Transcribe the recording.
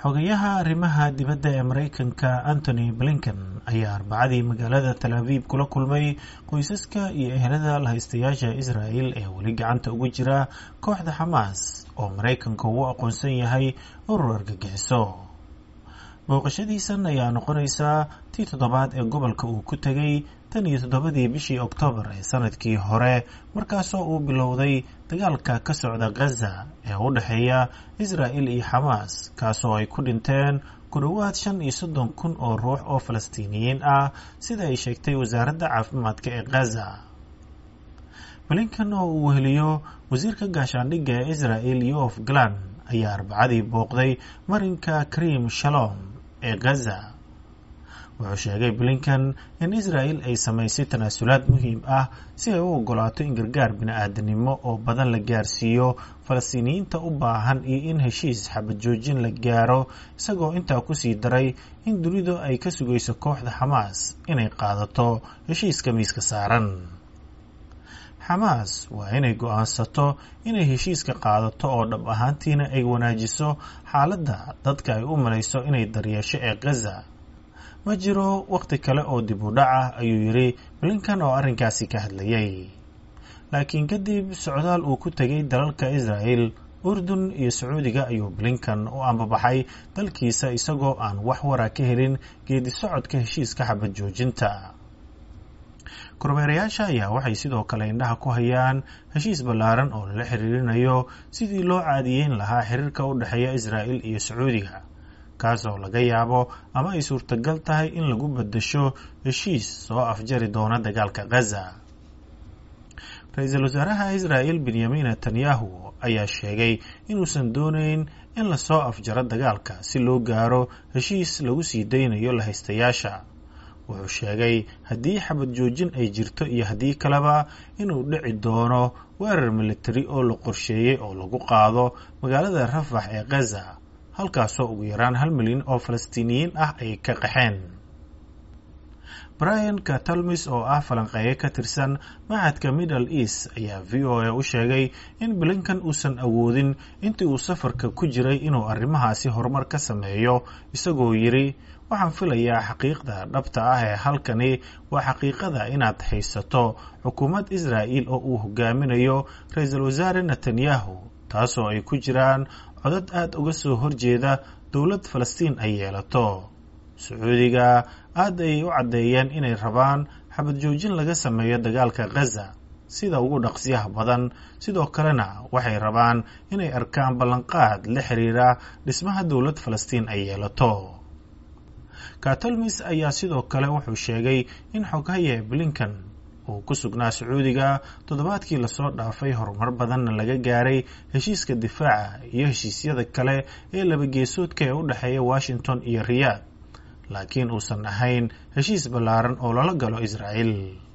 xogayaha arrimaha dibadda ee maraykanka antony blinken ayaa arbacadii magaalada tal aviv kula kulmay qoysaska iyo ehelada lahaystayaasha israel ee weli gacanta ugu jira kooxda xamaas oo maraykanka uu aqoonsan yahay urur argagixiso booqashadiisan ayaa noqonaysaa tii toddobaad ee gobolka uu ku tegay tan iyo toddobadii bishii oktoobar ee sanadkii hore markaasoo uu bilowday dagaalka ka socda gaza ee u dhexeeya israel iyo xamaas kaasoo ay ku dhinteen ku dhowaad shan iyo soddon kun oo ruux oo falastiiniyiin ah sida ay sheegtay wasaaradda caafimaadka ee gaza blinkan oo uu weheliyo wasiirka gaashaandhigga ee israel yof galan ayaa arbacadii booqday marinka krim shalom ee gaza wuxuu sheegay blinkan in israel ay samaysay tanaasulaad muhiim ah si ay u ogolaato in gargaar bini-aadanimo oo badan la gaarsiiyo falastiiniyiinta u baahan iyo in heshiis xabad joojin la gaaro isagoo intaa kusii daray in dunidu ay ka sugayso kooxda xamaas inay qaadato heshiiska miiska saaran xamaas waa inay go-aansato inay heshiiska qaadato oo dhab ahaantiina ay wanaajiso xaaladda dadka ay u malayso inay daryeesho ee gaza ma jiro wakhti kale oo dib u dhac ah ayuu yidhi blinkan oo arrinkaasi ka hadlayay laakiin kadib socdaal uu ku tegay dalalka israel urdun iyo sacuudiga ayuu blinkan u ambabaxay dalkiisa isagoo aan wax wara ka helin geedi socodka heshiiska xabad joojinta kormeerayaasha ayaa waxay sidoo kale indhaha ku hayaan heshiis ballaaran oo lala xiriirinayo sidii loo caadiyeyn lahaa xiriirka u dhexeeya israel iyo sacuudiga kaasoo laga yaabo ama ay suurtagal tahay in lagu bedasho heshiis soo afjari doona dagaalka gaza ra-iisul wasaaraha israel benyamin netanyahu ayaa sheegay inuusan dooneyn in lasoo afjaro dagaalka si loo gaaro heshiis lagu sii daynayo lahaystayaasha wuxuu sheegay haddii xabad joojin ay jirto iyo haddii kaleba inuu dhici doono weerar militari oo la qorsheeyey oo lagu qaado magaalada rafax ee gaza halkaasoo ugu yaraan hal milyan oo falastiiniyiin ah ay ka qaxeen brian katalmis oo ah falanqeeye ka tirsan machadka middle east ayaa v o a u sheegay in blinkan uusan awoodin intii uu safarka ku jiray inuu arrimahaasi horumar ka sameeyo isagoo yidhi waxaan filayaa xaqiiqda dhabta ah ee halkani waa xaqiiqada inaad haysato xukuumad israa'il oo uu hogaaminayo ra-iisul wasaare netanyahu taasoo ay ku jiraan codad aada uga soo horjeeda dowlad falastiin ay yeelato sacuudiga aad ayay u caddeeyeen inay rabaan xabad joojin laga sameeyo dagaalka gaza sida ugu dhaqsiyaha badan sidoo kalena waxay rabaan inay arkaan ballanqaad la xiriira dhismaha dowlad falastiin ay yeelato katolmis ayaa sidoo kale wuxuu sheegay in xoghaye blinkan uu ku sugnaa sacuudiga toddobaadkii lasoo dhaafay horumar badanna laga gaaray heshiiska difaaca iyo heshiisyada kale ee labageesoodka ee u dhexeeya washington iyo riyaad laakiin uusan ahayn heshiis ballaaran oo lala galo israel